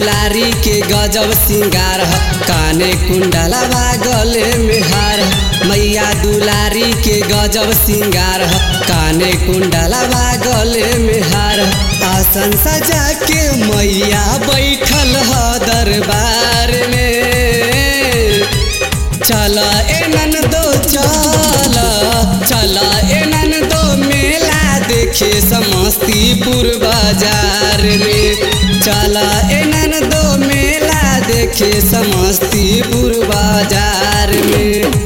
दुलारी के गजब सिंगार ह काने कुंडलवा गले में हार ह मैया दुलारी के गजब सिंगार ह काने कुंडलवा गले में हार ह आसन सजा के मैया बैठल ह दरबार में चल एनन दो चल चल एनन दो मेला देखे समस्तीपुर बाजार में चल एनन दो मेला देखे समस्तीपुर बाजार में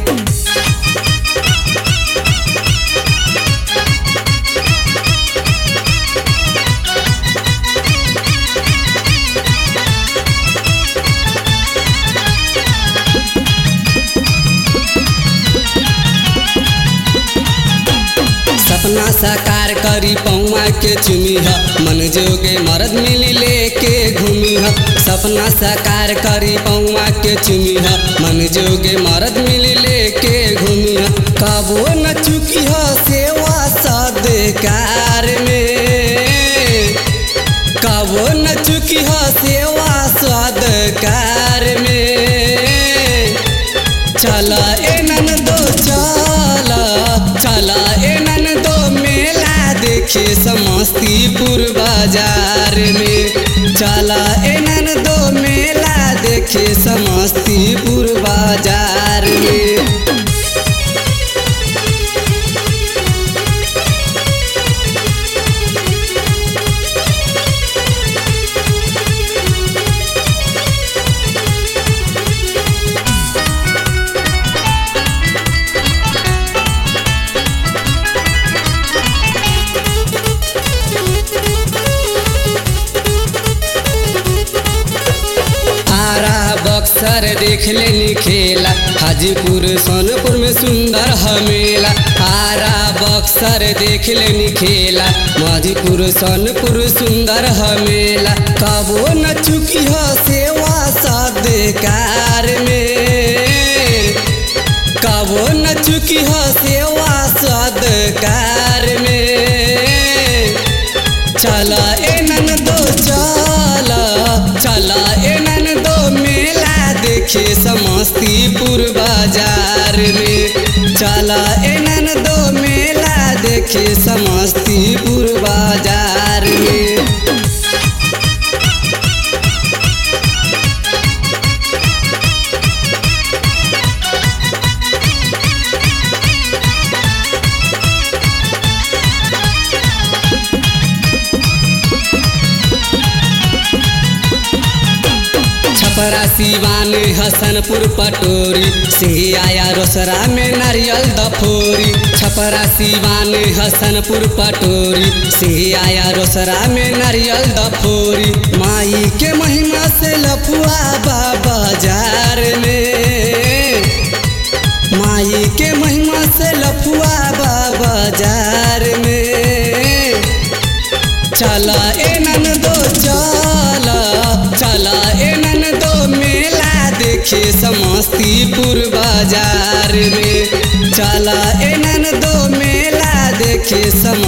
सपना साकार करी पौआ के चुमी ह मन जोगे मरद मिली लेके घूमी ह सपना साकार करी पौआ के चुमी ह मन जोगे मरद मिली लेके घूमी ह कबो न चुकी ह सेवा सदकार में कबो न चुकी ह सेवा सदकार में चल एनन दो चल चल एनन दो मेला देखे समस्तीपुर बाजार में चल एनन दो मेला देखे समस्तीपुर बाजार में आरा बक्सर देख लेनी खेला हाजीपुर सोनपुर में सुंदर हमेला आरा बक्सर देख लेनी खेला माधीपुर सोनपुर सुंदर हमेला कबो न चुकी हो सेवा सदकार में कबो न चुकी हो सेवा सदकार में चल एनन दो चल चल एनन दो मेला देखे समस्तीपुर बाजार में चल एनन दो मेला देखे समस्तीपुर बाजार में छपरा सिवान हसनपुर पटोरी सिंघिया रोसरा में नारियल दफोरी छपरा सिवान हसनपुर पटोरी सिंघिया रोसरा में नारियल दफोरी माई के महिमा से लफुआ बाजार में माई के महिमा से लफुआ बाजार में चल एनन दो चल चल एनन दो मेला देखे समस्तीपुर बाजार में चल एनन दो मेला देखे सम